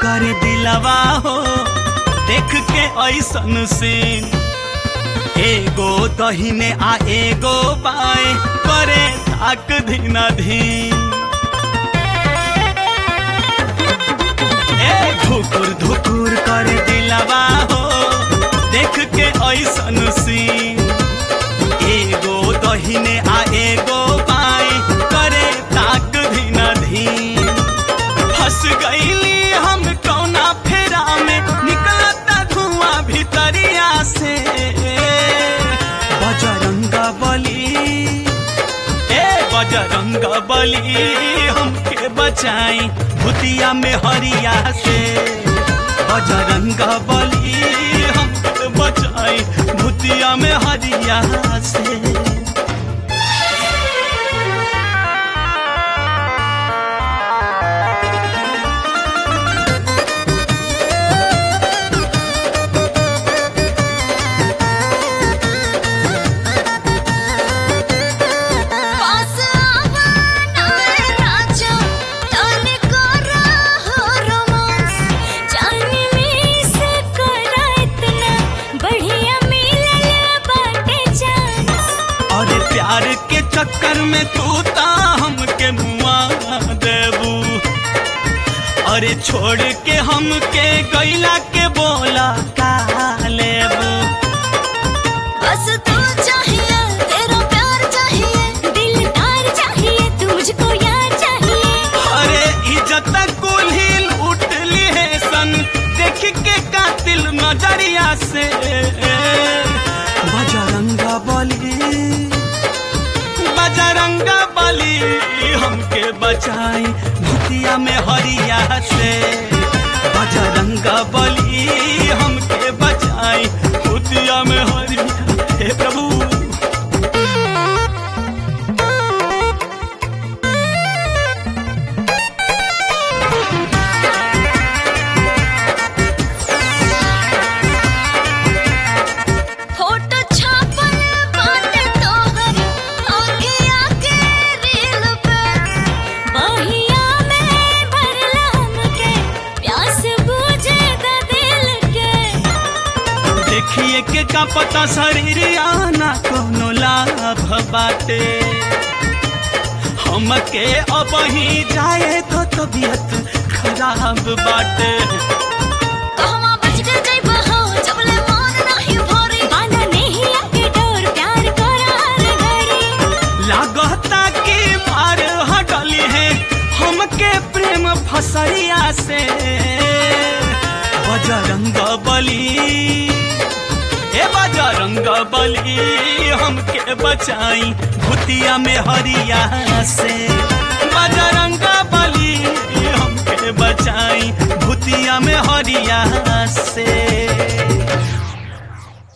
करे दिलवा हो देख के ऐसन सीन एगो दहिने आ एगो बाएं करे ताक धीना धीन ए धुकुर धुकुर करे दिलवा हो देख के ऐसन सीन एगो दहिने आ एगो बाएं करे ताक धीना धीन फंस गईली हम कौना फेरा में निकलता धुआं भीतरिया से बजरंग बली ए बजरंग बली हमके बचाई भूतिया में हरिया से बजरंग बली हमके बचाई भूतिया में हरिया से पास आवा नाए राजा तने करा हो रोमांस जाने में से करा इतना बढ़िया मिलल बाटे चांस और प्यार के चक्कर में तू ता हमके मुआ देबू अरे छोड़ के हमके गैला के बोला का लेबू बस तू चाहिए तेरा प्यार चाहिए दिलदार चाहिए तू मुझको यार चाहिए अरे इज्जत कुल्ही लूट ली है सन देख के कातिल नजरिया से बजरंग बली बजरंग बली हमके बचाई भूतिया में हरिया से बजरंग बली हमके बचाई भूतिया में हरिया हे प्रभु फोटो छापल बाटे तोहर अखिया के रील पे बहिया में भरला हमके प्यास बुझे द दिल के देखिए के का पता शरीरिया ना कोनो लाभ बाटे हमके अब ही जाए तो तबीयत खराब बाटे कहवा बच के जइबा हो जबले मान नाही भरी बांधा नहीं आके डोर प्यार करार घड़ी लागता कि मार हटली है हमके प्रेम फसरिया से बजरंग बली ए बजरंग बली हमके बचाई भूतिया में हरिया से बजरंग बली हमके बचाई भूतिया में हरिया से